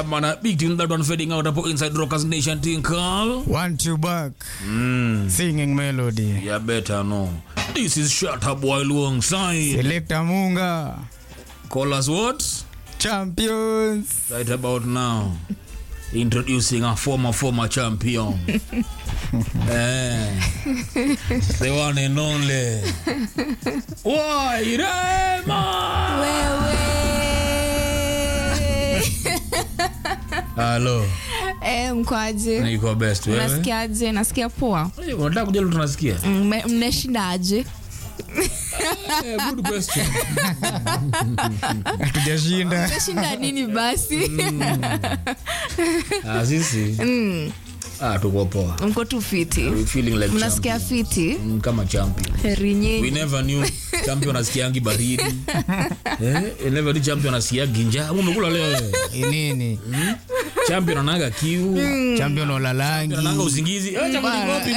Yeah, man, a big tune that one fading out up inside Rockers Nation thing call. Want you back. Mm. Singing melody. Yeah, better know. This is Shut Up While Alongside. Selector Munga. Call us what? Champions. Right about now. Introducing a former, former champion. eh, the one and only. Why, Rema? Hello. Eh, mkwaje Niko best wewe. nasikiaje nasikia poa Eh, Unataka kujua leo tunasikia? Mme- mnashindaje Eh, good question. Hatujashinda. mnashinda nini basi Ah, sisi. Ah, tuko poa. mko tu fiti We feeling like mnasikia champion. fiti Mm, kama champion. heri We nyinyi never knew champion asikiangi baridi. eh, we never knew champion asikiangi njaa. Umekula leo wewe. Nini? Champion anaga kiu. Champion olalangi. Ananga usingizi. Eh, chakula Bana. ngopi.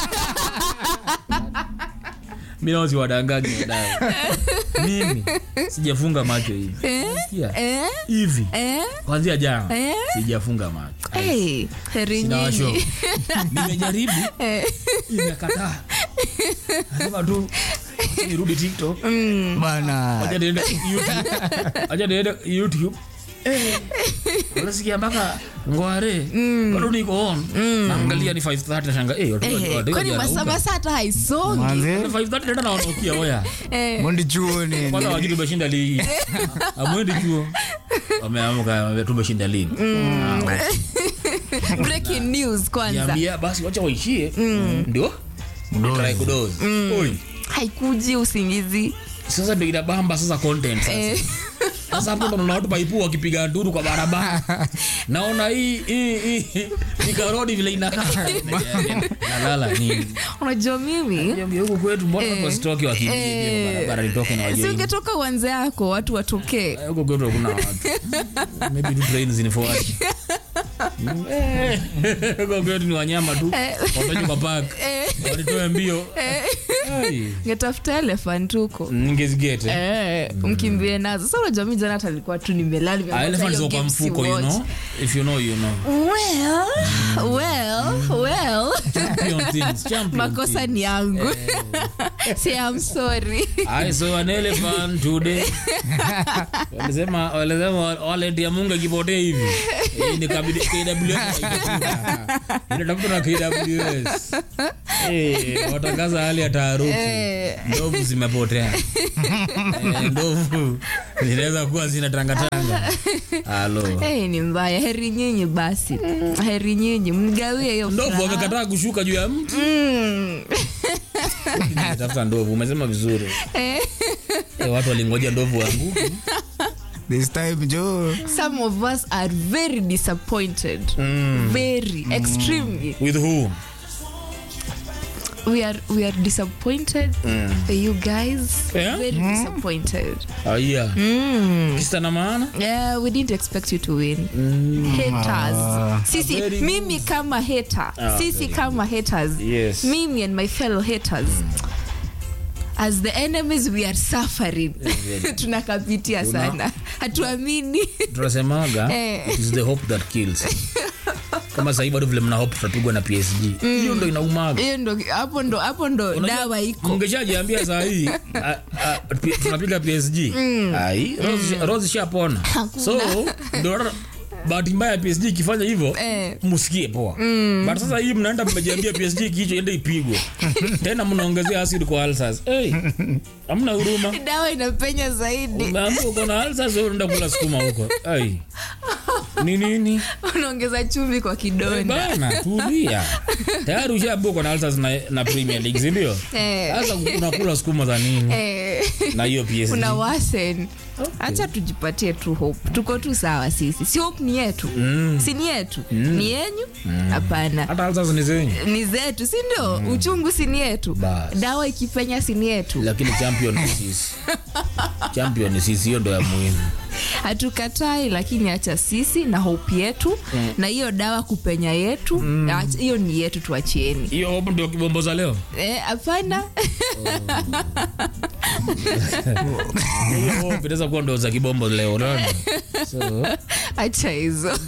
Mimi naozi wadangaji wadai. Mimi sijafunga macho hivi. Sikia? eh? Hivi. Eh? Kwanzia jana Eh? sijafunga macho. Hey, heri Sina washo. nyinyi Nimejaribu imekataa. Nasema tu nirudi TikTok. Bana. Acha niende YouTube. Acha niende YouTube. Eh. Unasikia mpaka ngware. Bado niko on. Naangalia ni 5:30 nashanga eh watu Eh, watu. kwani masaa masaa hata haisongi Manze. 5:30 tena naonokia oya. Eh, Mondi chuo nini? Kwanza wajui tumeshinda ligi. Amwendi chuo. Wameamka tumeshinda ligi. Ah, okay. breaking news kwanza Niambia basi wacha waishie. Ndio? Try kudozi. Oi. haikuji usingizi Sasa ndio inabamba sasa content sasa. Eh, Sasa hapo ndo naona watu paipu wakipiga nduru kwa barabara. Naona hii hii hii nikarodi vile inakaa. Nalala nini? unajua mimi Niambia huko kwetu mbona watu wasitoke wakimbie Eh, kwa barabara nitoke na si wajue. ungetoka uanze yako watu watokee Huko kwetu hakuna watu. Maybe tu train zinifuate. Eh, Huko kwetu ni wanyama tu. Wapeleke kwa park. Wanitoe mbio. Ai, ngetafuta elephant huko Ningezigete. Eh, mkimbie nazo sa unajua mi jana talikuwa tu nimelala Ah, nimengoja elephant hiyo ziko kwa game mfuko, you si know. watch. If you know, you know. well well well Champion things, champion makosa things. ni yangu si I'm sorry I saw an elephant today. Walisema walisema wallet ya Mungu ikipotea hivi. Hii ni kabidi KWS. Inatafuta na KWS. Eh, watangaza hali ya taharuki. Eh. Ndovu zimepotea. Eh, Ndovu zinaweza kuwa zinatangatanga. Halo. hey, ni mbaya heri nyinyi basi heri nyinyi mgawie hiyo Ndovu furaha. wamekataa kushuka juu ya mti. Mm. Tafuta ndovu, umesema vizuri. Eh, Eh, watu walingoja ndovu wanguke. This time Joe. some of us are very disappointed very extremely With who? we are we are disappointed you guys Yeah? very disappointed Ah, yeah. Kisa na maana? yeah we didn't expect you to win haters sisi Very mimi kama hater Ah, sisi very kama haters Yes. mimi and my fellow haters as the enemies we are suffering tunakapitia sana hatuamini tunasemaga Eh. it is the hope that kills kama sahii bado vile mna hope tutapigwa na psg hiyo ndo inaumaga hiyo ndo hapo ndo hapo ndo Unajua, dawa iko mngeshajiambia saa hii a- a- pi- tunapiga psg ai Rose- rose ishapona so ndo bahati mbaya psg ikifanya hivyo Eh. msikie poa but sasa hii mnaenda mmejiambia psg kicho ende ipigwe tena mnaongezea acid kwa alsas hey, amna huruma dawa inapenya zaidi umeambia uko na alsas wewe unaenda kula sukuma huko ai ni nini unaongeza chumvi kwa kidonda bana tulia tayari ushabuka na alsas na, na premier league sindio Eh. sasa unakula sukuma za nini Eh, na hiyo psg una wasen hacha tujipatie tu hope tuko tu sawa sisi si hope ni yetu si ni yetu ni yenyu hapana hata alsas ni zenyu ni zetu si ndio uchungu si ni yetu Bas. dawa ikipenya si ni yetu lakini champion ni sisi champion ni sisi hiyo ndo ya muhimu hatukatai lakini acha sisi na hope yetu na hiyo dawa kupenya yetu acha- hiyo ni yetu tuachieni hiyo hapo ndio kibombo za leo Eh, hapana hiyo hope inaweza kuwa ndo za kibombo leo unaona so acha hizo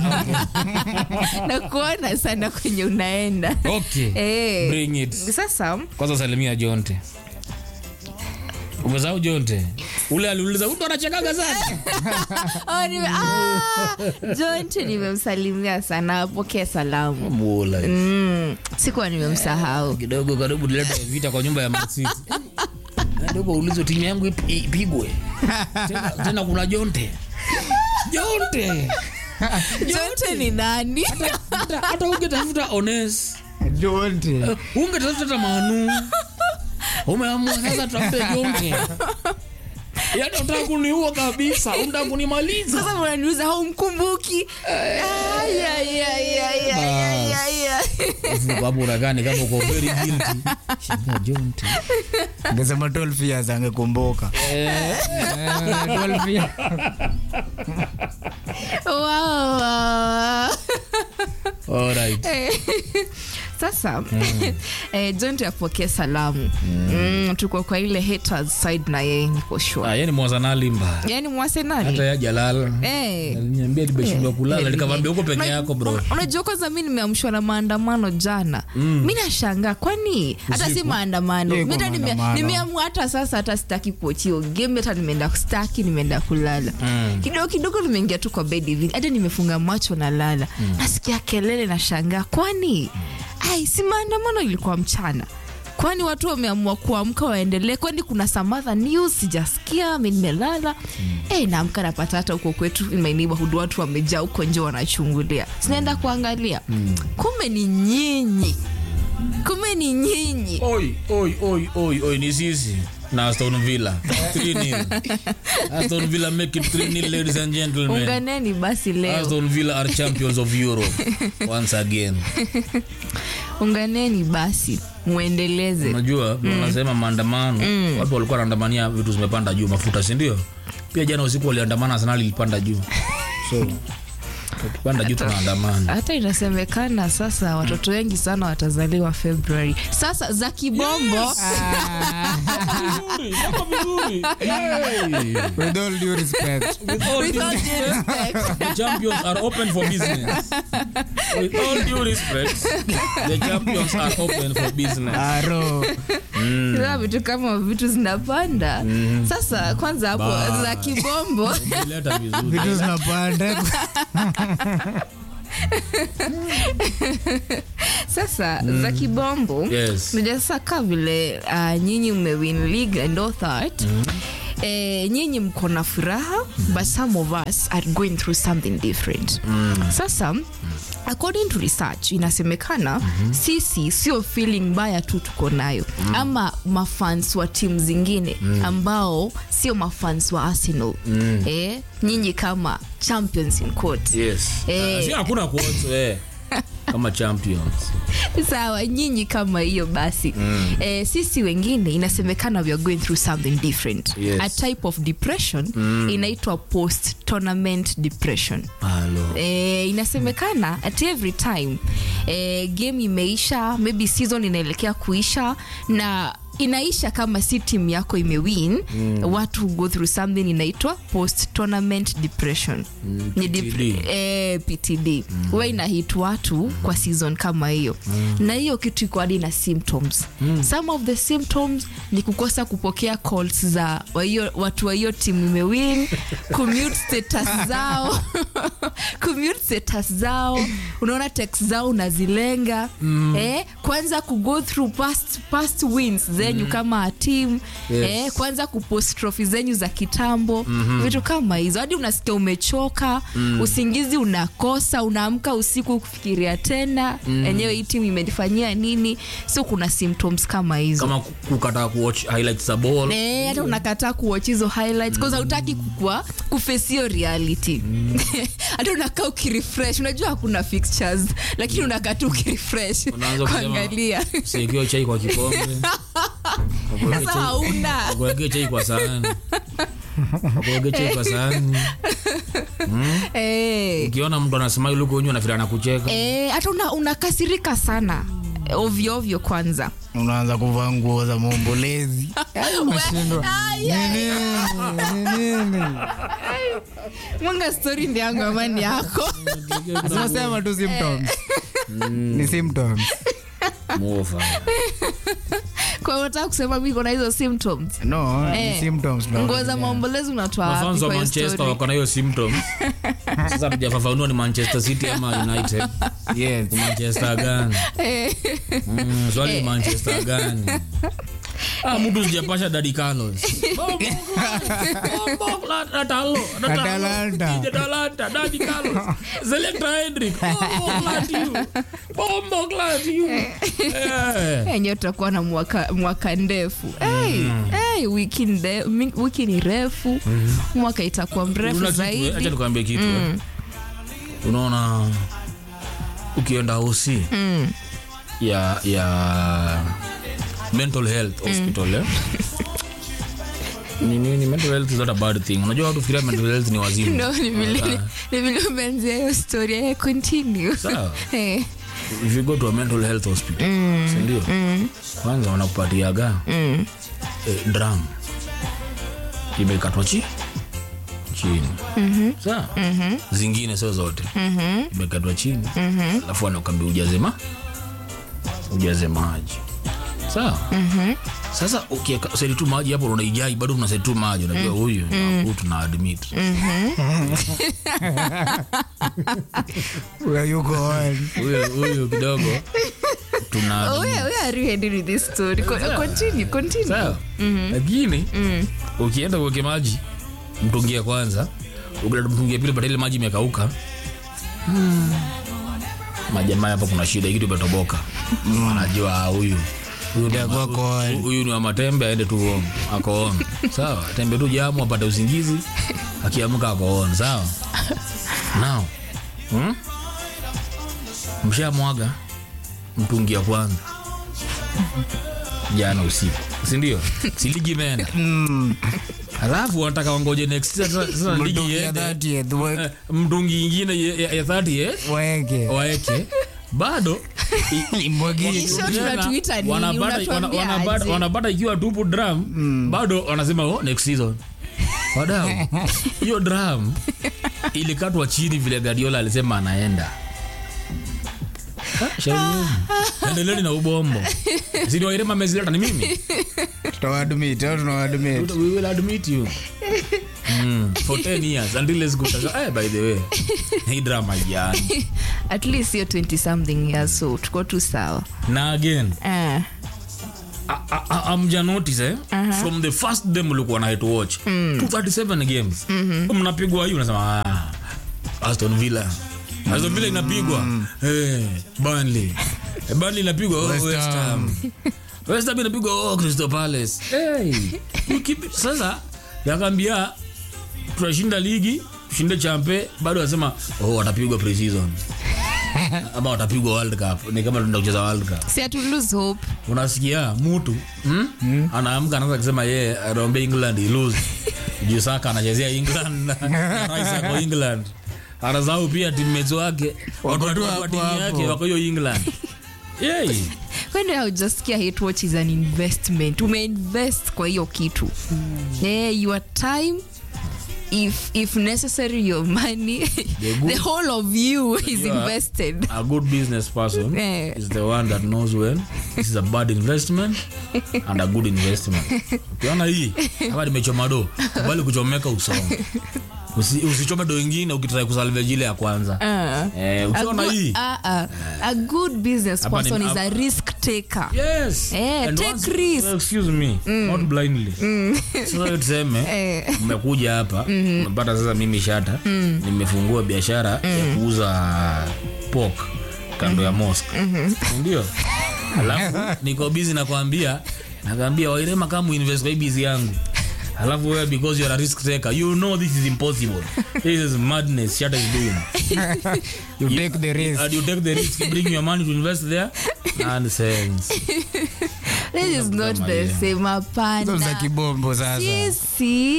na kuona sana kwenye unaenda okay Eh, bring it sasa kwanza salimia jonte umesahau jonte ule aliuliza mtu anachekaga sana oh, nime, ah, jonte nimemsalimia sana apokee salamu mula mm, sikuwa nimemsahau kidogo karibu tulete vita kwa nyumba ya masiti kidogo ulizo timu yangu ip- ipigwe tena, tena kuna jonte jonte jonte ni nani hata hata ungetafuta ones Jonte. Eh, ungetafuta hata manu umeamua sasa tutafute jonte yaani utaka kuniua kabisa unataka kunimaliza sasa mnaniuza haumkumbuki Ay, ay, ay, ay, ay, ay, ay. Alafu hapo unakani kama uko very guilty shinda jonte Angesema 12 years angekumbuka. Eh, 12 years. Wow, wow. alright sasa eh, jonte apokee salamu mm, tuko kwa ile haters side na yeye niko sure Ah, yeye ni mwazanalimba yani hata mwasenali ya jalala Eh. aliniambia nimeshindwa kulala Eh, nikamwambia huko peke Una- yako bro un- unajua kwanza mi nimeamshwa na maandamano jana mi nashangaa kwani hata si maandamano Yeah, Mi hata kwa nime- maandamano. nimeamua hata sasa hata sitaki kuochio game hata nimeenda staki nimeenda kulala kidogo kidogo nimeingia tu kwa bed hivi hata nimefunga macho na lala nasikia kelele na shangaa kwani ai si maandamano ilikuwa mchana kwani watu wameamua kuamka waendelee kwani kuna samatha news sijasikia mi nimelala mm. naamka napata hata huko kwetu in my neighborhood watu wamejaa huko nje wanachungulia sinaenda kuangalia kumbe ni nyinyi kumbe ni nyinyi oi oi oi oi oi ni sisi na aston villa 3-0 aston villa make it 3-0 ladies and gentlemen unganeni basi leo aston villa are champions of europe once again unganeni basi muendeleze unajua unasema maandamano watu walikuwa wanaandamania vitu zimepanda juu mafuta si ndio pia jana usiku waliandamana arsenal ilipanda juu so tukipanda juu tunaandamana hata inasemekana sasa watoto wengi sana watazaliwa februari sasa za kibombo With all due respect. With all With due all due respect. the champions are open for business. With all due respect, the champions are open for business. Aro. Sasa vitu kama vitu zinapanda sasa kwanza hapo Ba. za kibombo Umeleta vizuri. Vitu zinapanda. sasa za kibombo Yes. Unajua sasa kaa vile uh, nyinyi mmewin league and all that Eh, nyinyi mko na furaha but some of us are going through something different sasa according to research inasemekana sisi sio feeling mbaya tu tuko nayo ama mafans wa timu zingine ambao sio mafans wa arsenal eh, nyinyi kama champions in court Yes. Eh. Ah, si hakuna kuoto eh. kama champions. sawa nyinyi kama hiyo basi mm. eh, sisi wengine inasemekana we are going through something different Yes. a type of depression mm. inaitwa post tournament depression Halo. Eh, inasemekana at every time eh, game imeisha maybe season inaelekea kuisha na inaisha kama si timu yako imewin mm. watu go through something inaitwa post tournament depression Mm, Ni PTD. dep- eh, ptd huwa inahit watu kwa season kama hiyo na hiyo kitu iko hadi na symptoms some of the symptoms ni kukosa kupokea calls za wa hiyo- watu wa hiyo timu imewin commute status zao commute status zao unaona text zao unazilenga eh, kwanza kugo through past, past wins zenyu kama a team Yes. eh, kwanza kupost trophy zenyu za kitambo vitu kama hizo hadi unasikia umechoka usingizi unakosa unaamka usiku kufikiria tena enyewe hii timu imenifanyia nini so kuna symptoms kama hizo kama ku- kukataa kuwatch highlights za ball Eh, hata unakataa kuwatch hizo highlights mm. hautaki kukua kufesio reality hata unakaa ukirefresh unajua hakuna fixtures lakini unakaa tu ukirefresh Unaanza kusema- kuangalia usiwekewe chai kwa kikombe sasa hauna kuwekea chai kwa sahani akuegeche kwa sahani Eh. ukiona mtu anasema yule uko nyuma nafikiri anakucheka Eh, hata una- unakasirika sana Eh, ovyo ovyo kwanza unaanza kuvaa nguo za maombolezi Unashindwa. Ai, ai. Ni nini? Ni nini? mwanga stori ndi yangu amani yako Zinasema tu symptoms. ni symptoms Muofa. kwa hiyo unataka kusema mi kona hizo symptoms no Eh. ni symptoms no. nguo za maombolezi unatoa wapi mafans wa kwa hiyo manchester story? wako na hiyo symptom sasa tujafafanua ni manchester city ama united yes Ni manchester gani Eh, mm, swali ni manchester gani Ah, mtu sijapasha dadi carlos Atalanta. Atalanta, Daddy Carlos. Selector Hendrick. Bombo clat you. Bombo clat you. Eh. enyewe tutakuwa na mwaka, mwaka ndefu hey, hey, wiki, nde, mi- wiki ni refu mwaka itakuwa mrefu Una kitu, eh, acha zaidi nikwambie kitu eh. unaona ukienda hosi ya ya mental health hospital eh? ni nini mental health is not a bad thing unajua watu fikiria mental health ni wazimu no ni vile ni vile umeanzia hiyo story eh, continue Sawa. Eh, if you go to a mental health hospital sindio kwanza wanakupatiaga eh, drum imekatwa chi chini sawa zingine sio zote imekatwa chini alafu wanakwambia ujaze ma ujaze maji sawa sasa ukieka seti tu maji hapo unaijai bado una seti tu maji unajua huyu mm tuna admit Where you going? huyu huyu kidogo tuna oh, yeah, where are you heading with this story Co- continue continue sawa lakini ukienda uweke maji mtungi ya kwanza ukileta mtungi ya pili bata ile maji imekauka majamaa hapa kuna shida kitu imetoboka anajua ah, huyu huyu ni Itakuwa wa- koani. huyu ni wa matembe aende tu home akoon sawa tembe tu jamu apate usingizi akiamka akoon sawa nao hmm? mshamwaga mtungi ya kwanza jana usiku sindio siligi imeenda alafu wanataka wangoje next sasa sasa ligi Mtungi ya iende 30th, we- Eh, mtungi ingine ya- ya ya 30 eh, waeke waeke bado imwagie Kisha tunatuita nini? wanapata wana- Unatuambia wanapata- aje? wanapata ikiwa tupu drum bado wanasema oh, next season wadau hiyo drum ilikatwa chini vile gadiola alisema anaenda Ah, shauri yenu. endeleni na ubombo siniwairema amezileta ni mimi tutawadmit au tunawadmit we will admit you mm, for 10 years until let's go eh, by the way hii drama jani at least hiyo 20 something years so tuko tu sawa na again Eh, amja notice eh? from the first day mlikuwa na to watch 237 games mnapigwa hii unasema ah, aston villa aston villa inapigwa eh, burnley Eh, burnley inapigwa oh, West west ham Ham. west ham inapigwa oh, crystal palace hey, you keep it. sasa yakambia tunashinda ligi tushinde champe bado wasema oh, watapigwa preseason ama watapigwa world cup ni kama tunaenda kucheza world cup si atu lose hope unasikia mtu mm? anaamka anaanza kusema yeye anaombea england ilose juu saka anachezea england na rais ako england anasahau pia timmets wake watu tu wa hapo timu yake hapo. wako hiyo england Yay. kwani haujasikia hate watch is an investment umeinvest kwa hiyo kitu yeah, your time if if necessary your money good- the whole of you is Yeah. invested a good business person Eh. is the one that knows when this is a bad investment and a good investment ukiona hii kama nimechoma do bali kuchomeka usonge Usi, usichome do ingine ukitrai kusalve jile ya kwanza uh, eh, a, ukiona good, hii uh, uh, a good business Hapa ni- person is hapa- a risk taker yes Eh, And take once- risk. excuse me not blindly sasa hiyo tuseme Eh. mmekuja hapa mmepata sasa mimi shata nimefungua biashara ya kuuza pork kando ya mosque ndio alafu niko busy nakwambia nakwambia wairema kama uinvest kwa hii busy yangu alafu wewe because you're a risk taker you know this is impossible this is madness shata is doing you take the risk and you take the risk bring your money to invest there nonsense this is not kama the hiyo. same Hizo za hapana kibombo sasa sisi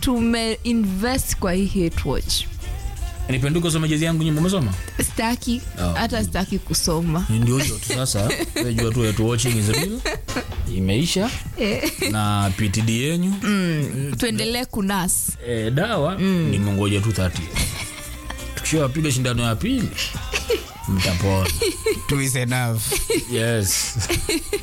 tumeinvest kwa hii hate watch nipenduka usome jezi yangu nyuma umesoma staki Oh. hata staki kusoma ndio hiyo tu sasa wewe jua tu wetu watching is real imeisha na ptd yenyu tuendelee kunas e, dawa ni mongoja tu 30 tukishawapiga shindano ya pili mtapona Two is enough. yes